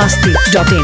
masti.in.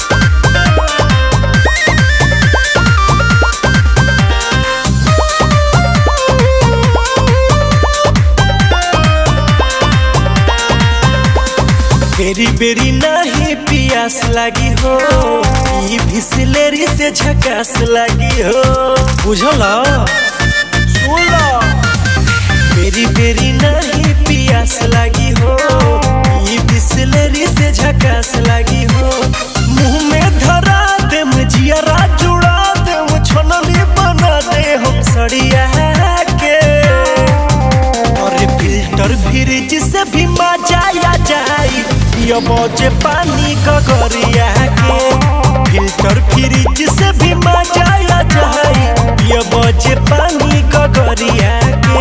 बेरी बेरी नहीं पियास लगी हो ई बिसलेरी से झकास लगी हो बुझल सुन लो बेरी बेरी नहीं पियास लगी हो ई बिसलेरी से झकास लगी हो मुंह में धरा दे जियरा जुड़ा दे छनली बना दे हम सड़िया के और फिल्टर फ्रिज से भी मजा आ जाई पियो बजे पानी गगरिया के फिल्टर फ्रिज से भी मजा आ जाई पियो बजे पानी गगरिया के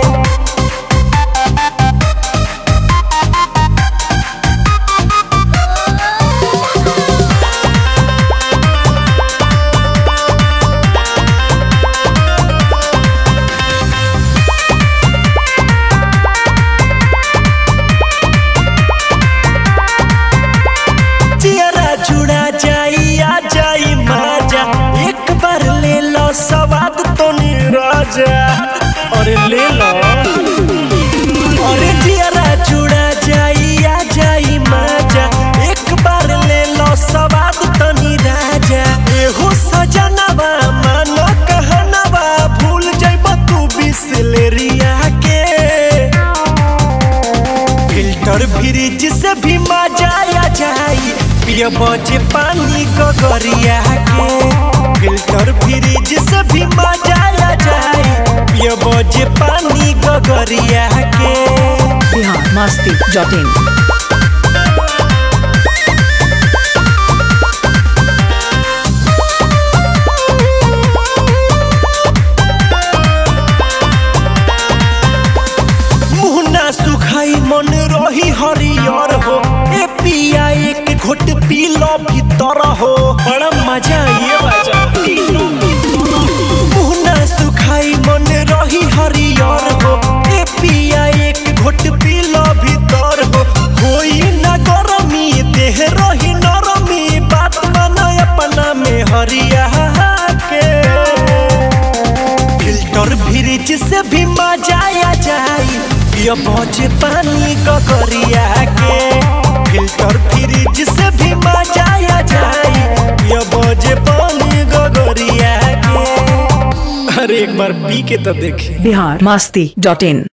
चियरा जुड़ा जाई आ जाई माजा एक बार ले लो स्वाद तो निराजा अरे ले लो अरे चियरा जुड़ा जाई आ जाई माजा एक बार ले लो स्वाद तो निराजा एहो सजनवा मानो कहनवा भूल जाइब तू बिसलेरिया के फिल्टर फ्रिज से भी मजा आ जाई पिय बजे पानी गगरिया के फिल्टर फ्रिज से भी मजा आ जाई पिय बजे पानी गगरिया के Bihar masti.in. मुहना सुखाई मन रही हरियर हो ए पिया एक घोट पी लो भीतर हो बड़ा मजा ये बाजा मुहना सुखाई मन रही हरियर हो ए पिया एक घोट पी लो भीतर हो होई ना गरमी देह रही नरमी बात माना अपना में हरिया के फिल्टर फ्रिज से भी मजा आ जाई पियो बजे पानी गगरिया के फिल्टर फ्रिज से भी मजा आ जाई पियो बजे पानी गगरिया के अरे एक बार पी के तो देखी Bihar masti.in.